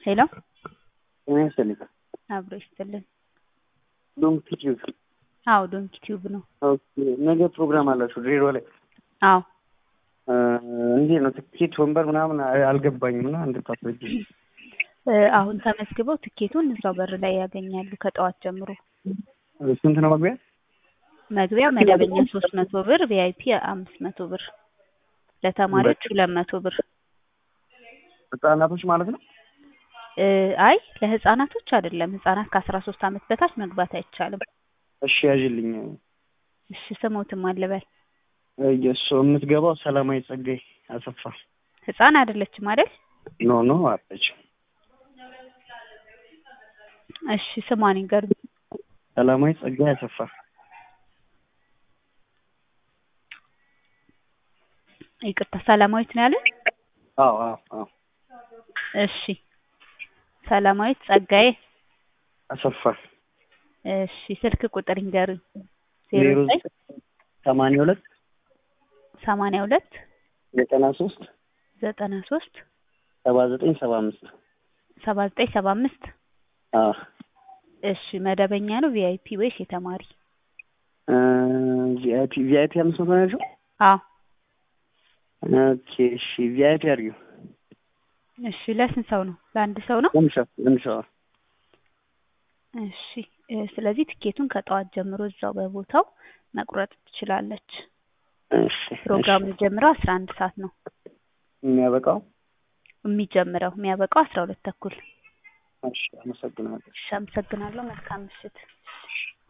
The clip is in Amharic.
ሄሎ ጤና ይስጥልኝ። አብሮ ይስጥልን። ዶንኪ ቲዩብ። አዎ ዶንኪ ቲዩብ ነው። ኦኬ ነገ ፕሮግራም አላችሁ ድሬዳዋ ላይ? አዎ እንዴት ነው ትኬት ወንበር ምናምን አልገባኝም እና እንድታስረጅ። እ አሁን ተመዝግበው ትኬቱን እዛው በር ላይ ያገኛሉ ከጠዋት ጀምሮ። ስንት ነው መግቢያ? መግቢያ መደበኛ ሶስት መቶ ብር ቪአይፒ አምስት መቶ ብር ለተማሪዎች ሁለት መቶ ብር ህጻናቶች ማለት ነው? እ አይ ለህፃናቶች አይደለም ህፃናት ከአስራ ሶስት አመት በታች መግባት አይቻልም። እሺ ያዥልኝ። እሺ ስሞትም አልበል የእሱ የምትገባው ሰላማዊ ጸጋይ አሰፋ። ህፃን አይደለችም አይደል? ኖ ኖ አለች። እሺ ስሟን ይንገሩኝ። ሰላማዊ ጸጋይ አሰፋ። ይቅርታ ሰላማዊት ነው ያለን? አዎ አዎ አዎ እሺ ሰላማዊት ጸጋዬ አሰፋ። እሺ ስልክ ቁጥር ይንገሩኝ። ዜሮ ዘጠኝ ሰማንያ ሁለት ሰማንያ ሁለት ዘጠና ሶስት ዘጠና ሶስት ሰባ ዘጠኝ ሰባ አምስት ሰባ ዘጠኝ ሰባ አምስት አዎ እሺ መደበኛ ነው ቪአይፒ ወይስ የተማሪ? ቪአይፒ ቪአይፒ አምስት መቶ ናቸው። አዎ ኦኬ እሺ ቪአይፒ አድርጊው። እሺ ለስንት ሰው ነው? ለአንድ ሰው ነው? ለምሳ ለምሳ እሺ እ ስለዚህ ትኬቱን ከጠዋት ጀምሮ እዛው በቦታው መቁረጥ ትችላለች። እሺ ፕሮግራሙ የሚጀምረው አስራ አንድ ሰዓት ነው የሚያበቃው የሚጀምረው የሚያበቃው አስራ ሁለት ተኩል። እሺ አመሰግናለሁ። እሺ አመሰግናለሁ። መልካም ምሽት።